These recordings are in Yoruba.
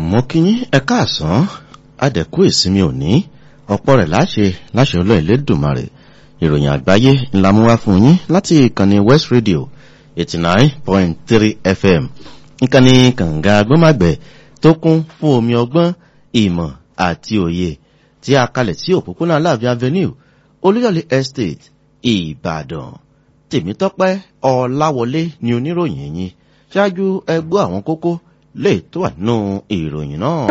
mo kí yín ẹ káàsán adẹ̀kú ìsinmi òní ọ̀pọ̀ rẹ̀ láṣẹ láṣẹ ọlọ́ọ̀ Elédùmarè ìròyìn àgbáyé ńlá mú wá fún yín láti ìkànnì West Radio eighty nine point three FM ìkànnì kànga agbọ́màgbẹ̀ tó kún fún omi ọgbọ́n ìmọ̀ àti òye tí a kalẹ̀ sí òpópónà Aláàfin Avenue Olúyọ̀lé Estate Ìbàdàn Tèmítọ́pẹ́ Ọláwọlé ni oníròyìn yín ṣáájú ẹgbọ́ àwọn kókó lè tó wà nínú ìròyìn náà.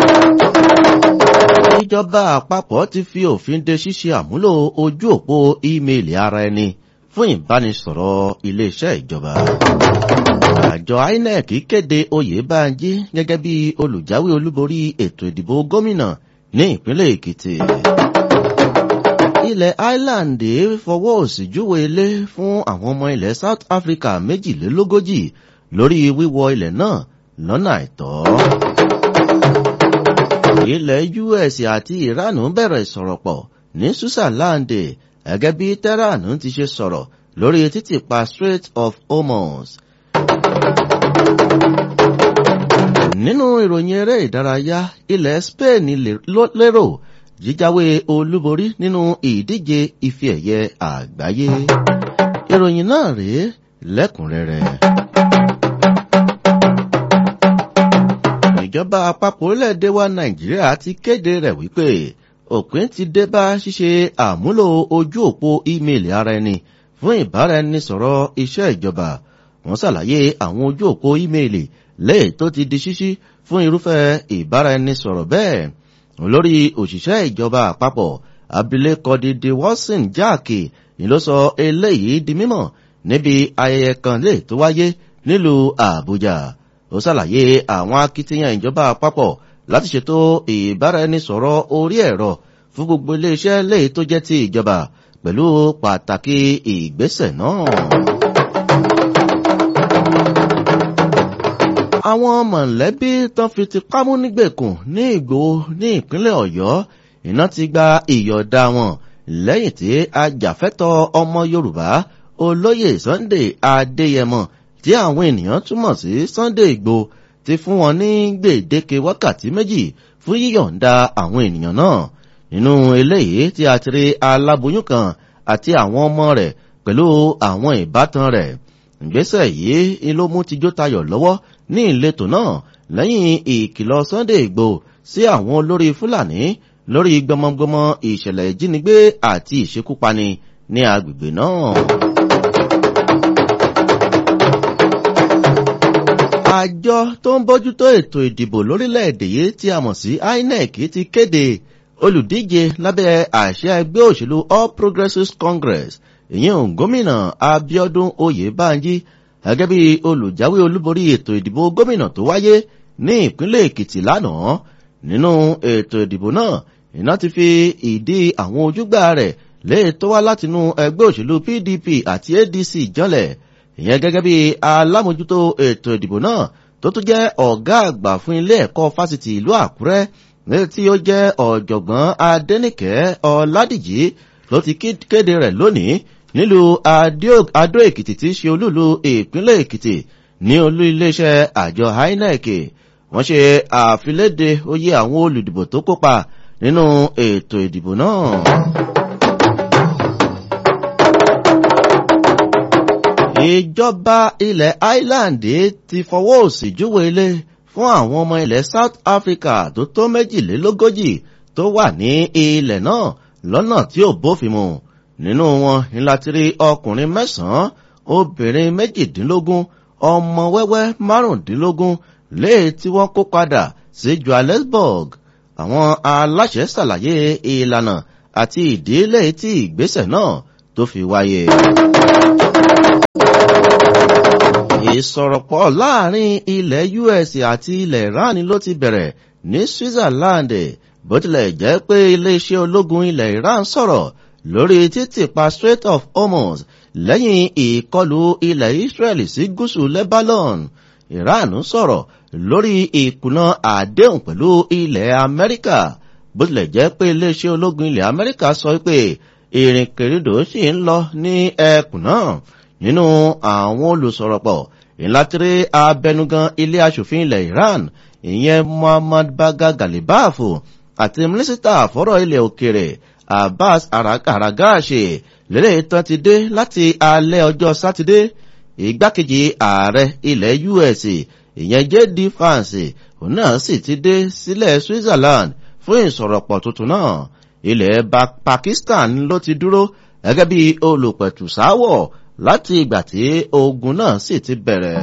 ìjọba àpapọ̀ ti fi òfin de ṣíṣe àmúlò ojú òpó ímeèlì ara ẹni fún ìbánisọ̀rọ̀ iléeṣẹ́ ìjọba. àjọ INEC kéde Oyèbánjí gẹ́gẹ́ bí olùjáwé olúborí ètò ìdìbò gómìnà ní ìpínlẹ̀ Èkìtì. ilẹ̀ Ireland fọwọ́ òsì júwe ilé fún àwọn ọmọ ilẹ̀ South Africa méjìlélógójì lórí wíwọ ilẹ̀ náà lọ́nà àìtọ́. ilẹ̀ US àti Iran bẹ̀rẹ̀ ìsọ̀rọ̀pọ̀ ní Switzerland gẹ́gẹ́ bí Tehran ti ṣe sọ̀rọ̀ lórí títìpa Strait of Hormuz. nínú ìròyìn eré ìdárayá ilẹ̀ Spain lérò jíjáwé olúborí nínú ìdíje ife ẹ̀yẹ àgbáyé. ìròyìn náà rèé lẹ́kùnrẹ́rẹ́. ìjọba àpapọ̀ orílẹ̀-èdè wa nàìjíríà ti kéde rẹ̀ wípé òpin ti dé bá ṣíṣe àmúlò ojú òpó ímeèlì ara ẹni fún ìbáraẹnisọ̀rọ̀ iṣẹ́ ìjọba wọ́n ṣàlàyé àwọn ojú òpó ímeèlì lẹ́yìn tó ti di ṣíṣí fún irúfẹ́ ìbáraẹnisọ̀rọ̀ bẹ́ẹ̀ olórí òṣìṣẹ́ ìjọba àpapọ̀ abilékọ Dìde Watson Jáàkì ni ló sọ eléyìí di mímọ̀ níbi ayẹyẹ kan lè tó wáyé nílùú Àbújá ó ṣàlàyé àwọn akitiyan ìjọba àpapọ̀ láti ṣètò ìbáraẹnisọ̀rọ̀ orí ẹ̀rọ fún gbogbo iléeṣẹ́ léyìí tó jẹ́ ti ìjọba pẹ̀lú pàtàkì ìgbésẹ̀ náà. àwọn mọ̀lẹ́bí tán fi ti kámú nígbèkùn ní Ìgbòho ní ìpínlẹ̀ Ọ̀yọ́ iná ti gba ìyọ̀dá wọn lẹ́yìn tí ajàfẹ́tọ̀ ọmọ Yorùbá olóyè Sunday Adéyẹmọ tí àwọn ènìyàn túmọ̀ sí Sunday Igboho ti fún wọn ní gbèdéke wákàtí méjì fún yíyọ̀ǹda àwọn ènìyàn náà nínú eléyìí tí a ti rí aláboyún kan àti àwọn ọmọ rẹ̀ pẹ̀lú àwọn ìbátan rẹ̀ ìgbésẹ̀ yìí ló mú tijó tayọ̀ lọ́wọ́ ní ìletò náà lẹ́yìn ìkìlọ̀ Sunday Igboho sí àwọn olórí Fúlàní lórí gbọmọgbọmọ ìṣẹ̀lẹ̀ ìjínigbé àti ìṣekúpani ní agbègbè náà. àjọ tó ń bójútó ètò ìdìbò lórílẹ̀‐èdè yìí tí a mọ̀ sí INEC ti kéde olùdíje lábẹ́ àṣẹ ẹgbẹ́ òṣèlú All Progressives Congress ìyẹn gómìnà Abíọ́dún Oyèbánjí gẹ́gẹ́ bí olùjáwé olúborí ètò ìdìbò gómìnà tó wáyé ní ìpínlẹ̀ Èkìtì lánàá nínú ètò ìdìbò náà iná ti fi ìdí àwọn ojúgbà rẹ̀ lè tó wá látinú ẹgbẹ́ òṣèlú PDP àti ADC jọlẹ̀ ìyẹn gẹ́gẹ́ bí alámòjútó ètò ìdìbò náà tó tún jẹ́ ọ̀gá àgbà fún ilé ẹ̀kọ́ fásitì ìlú Àkúrẹ́ ní tí ó jẹ́ ọ̀jọ̀gbọ́n Adénìkẹ́ Ọládìjí ló ti kéde rẹ̀ lónìí nílùú Adó Èkìtì tí í ṣe olúlu ìpínlẹ̀ Èkìtì ní olú iléeṣẹ́ àjọ INEC wọ́n ṣe àfiléde oyè àwọn olùdìbò tó kópa nínú ètò ìdìbò náà. ìjọba ilẹ̀ Ireland ti fọwọ́ òsì júwe ilé fún àwọn ọmọ ilẹ̀ South Africa tó tó méjìlélógójì tó wà ní ilẹ̀ náà lọ́nà tí ò bófin mu nínú wọn ni láti rí ọkùnrin mẹ́sàn-án obìnrin méjìdínlógún ọmọ wẹ́wẹ́ márùndínlógún léè tí wọ́n kó padà sí Johannesburg àwọn aláṣẹ ṣàlàyé ìlànà àti ìdílé tí ìgbésẹ̀ náà tó fi wáyé ìsọ̀rọ̀pọ̀ láàrin ilẹ̀ US àti ilẹ̀ Iran ló ti bẹ̀rẹ̀ ní Switzerland bó tilẹ̀ jẹ́ pé iléeṣẹ́ ológun ilẹ̀ Iran sọ̀rọ̀ lórí títìpa Strait of Hormuz lẹ́yìn ìkọlù ilẹ̀ Israel sí gúúsù Lebanon Iran sọ̀rọ̀ lórí ìkùnà àdéhùn pẹ̀lú ilẹ̀ Amẹ́ríkà bó tilẹ̀ jẹ́ pé iléeṣẹ́ ológun ilẹ̀ Amẹ́ríkà sọ pé ìrìnkèrindò sì ń lọ ní ẹkùn náà nínú àwọn olùsọ̀rọ̀pọ̀ ìlàtíré abẹnugan ilé aṣòfin ilẹ̀ Iran ìyẹn muhammad baga galibafu àti mínísítà fọ́rọ̀ ilẹ̀ òkèrè abbas aragashi lélẹ̀ tán ti dé láti alẹ́ ọjọ́ sátidé ìgbákejì ààrẹ ilẹ̀ us ìyẹn jd france òun náà sì ti dé sílẹ̀ switzerland fún ìsọ̀rọ̀pọ̀ tuntun náà ilẹ̀ pakistan ló ti dúró gẹ́gẹ́ bí olùpẹ̀tùsáwọ̀ láti ìgbà tí ogun náà sì ti bẹ̀rẹ̀.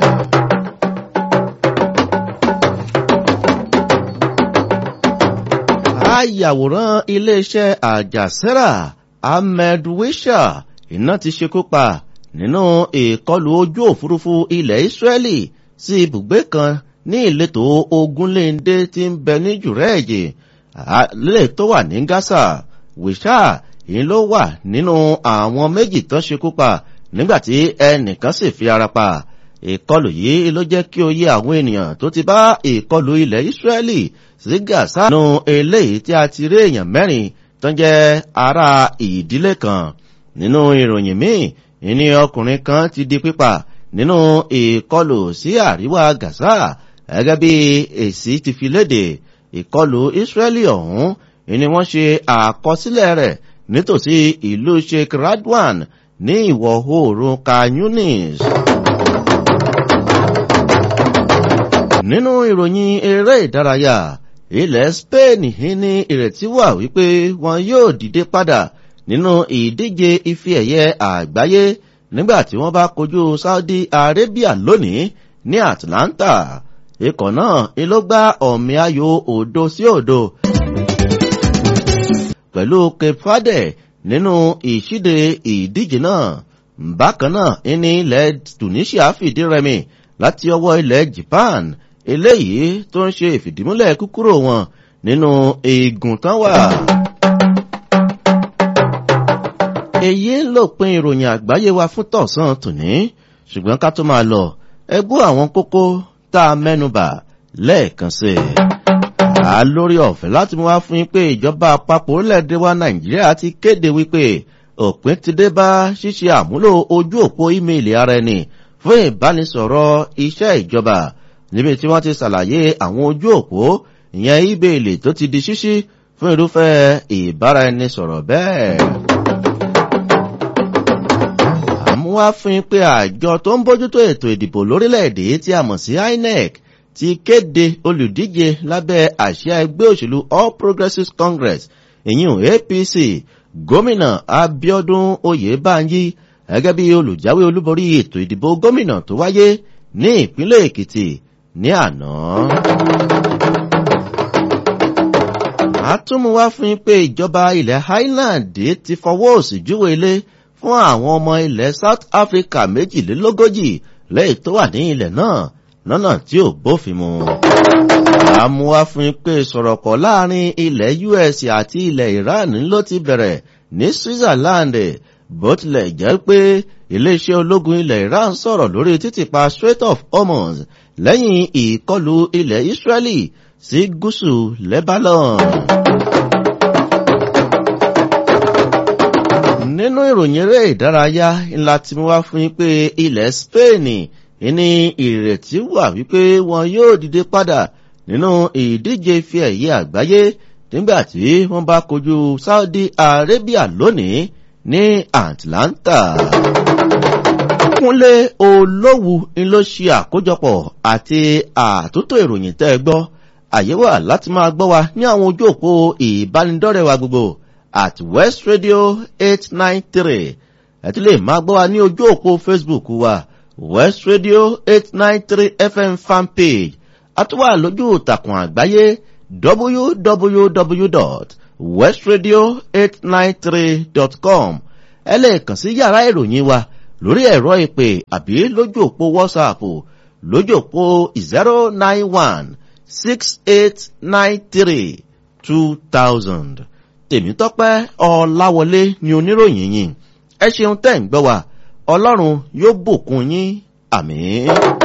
ayàwòrán iléeṣẹ́ àjàsẹ́rà ahmed wisha iná ti ṣekú pa nínú ìkọlù ojú òfurufú ilẹ̀ israeli sí ibùgbé kan ní ìletò ogunléndé tí ń bẹ ní jùrẹ́ẹ̀jì lè tó wà ní gaza wisha yìí ló wà nínú àwọn méjì tó ṣekú pa nígbàtí ẹnìkan sì fi ara pa ìkọlù yìí ló jẹ́ kí ó yé àwọn ènìyàn tó ti bá ìkọlù ilẹ̀ israeli sí gaza nínú eléyìí tí a ti rí èèyàn mẹ́rin tó jẹ́ ara ìdílé kan nínú ìròyìn míì ìní ọkùnrin kan ti di pípa nínú ìkọlù sí àríwá gaza gẹ́gẹ́ bí èsì ti fi léde ìkọlù israeli ọ̀hún ìní wọ́n ṣe àkọsílẹ̀ rẹ̀ nítòsí ìlú sheikh radwan ní ìwọ̀ oòrùn kanyunis. nínú ìròyìn eré ìdárayá ilẹ̀ spain ní ìrètí wà wípé wọn yóò dìde padà nínú ìdíje ife ẹ̀yẹ àgbáyé nígbà tí wọ́n bá kojú saudi arabia lónìí ní atlanta ikọ̀ náà ló gbá ọ̀mì ayò òdo sí òdo pẹ̀lú cape verde nínú ìṣíde ìdíje náà bákan náà ní ilẹ̀ tunisia fìdí rẹmi láti ọwọ́ ilẹ̀ japan eléyìí tó ń ṣe ìfìdímúlẹ̀ kúkúrò wọn nínú eegun tán wà. èyí ń lòpin ìròyìn àgbáyé wa fún tọ̀sán tòní ṣùgbọ́n ká tó máa lọ ẹgbú àwọn kókó tá a mẹ́nubà lẹ́ẹ̀kan sí i. a lórí ọ̀fẹ́ láti mú wá fún yín pé ìjọba àpapọ̀ orílẹ̀-èdè wa nàìjíríà ti kéde wípé òpin ti dé bá ṣíṣe àmúlò ojú òpó ímeèlì ara ẹni fún ìbánisọ̀rọ̀ iṣẹ́ ìjọba níbi tí wọ́n ti ṣàlàyé àwọn ojú òpó ìyẹn ímeèlì tó ti di ṣíṣí fún irúfẹ́ ìbáraẹnisọ̀rọ̀ bẹ́ẹ̀. àmúwá fún yín pé àjọ tó ń bójútó ètò ìdìbò lórílẹ̀‐èdè tí a mọ̀ sí inec ti kéde olùdíje lábẹ́ àṣà ẹgbẹ́ òṣèlú all progressives congress ìyún apc gómìnà abiodun oyèbánjí gẹ́gẹ́ bí olùjáwé olúborí ètò ìdìbò gómìnà tó wáyé ní ìpínlẹ̀ èkìtì ní àná. àtúmùwá fún yín pé ìjọba ilẹ̀ highland ti fọwọ́ òsì júwe ilé fún àwọn ọmọ ilẹ̀ south africa méjìlélógójì lẹ́yìn tó wà ní ilẹ̀ náà lọ́nà tí ò bófin mu. àmúwá fún yín pé sọ̀rọ̀kọ̀ láàrin ilẹ̀ us àti ilẹ̀ iran ló ti bẹ̀rẹ̀ ní switzerland bó tilẹ̀ jẹ́ pé iléeṣẹ́ ológun ilẹ̀ iran sọ̀rọ̀ lórí títìpa strait of hormuz lẹ́yìn ìkọlù ilẹ̀ israeli sí gúúsù lebanon. nínú ìròyìn eré ìdárayá ńlá tí mo wá fún yín pé ilẹ̀ spain ní ìrètí wà wípé wọn yóò dìde padà nínú ìdíje fi ẹ̀yẹ àgbáyé nígbà tí wọ́n bá kojú saudi arabia lónìí ní atlanta. kúnlé olówù ń ló ṣe àkójọpọ̀ àti àtúntò ìròyìn tẹ́ ẹ gbọ́ àyè wà láti máa gbọ́ wa ní àwọn ojú òpó ìbánidọ́rẹ̀ wa gbogbo at west radio eight nine three ẹ tún lè máa gbọ́ wa ní ojú òpó facebook wa west radio eight nine three fm fanpage àtúwà lójú ìtàkùn àgbáyé www.westradio893.com ẹ lè kàn sí yàrá ìròyìn wa lórí ẹ̀rọ ìpè àbí lójú òpó whatsapp lójú òpó zero nine one six eight nine three two thousand tèmítọ́pẹ́ ọ̀làwọlé ni oníròyìn yìí ẹ ṣeun tẹ́ ń gbọ́ wa ọlọ́run yóò bùkún yín àmì.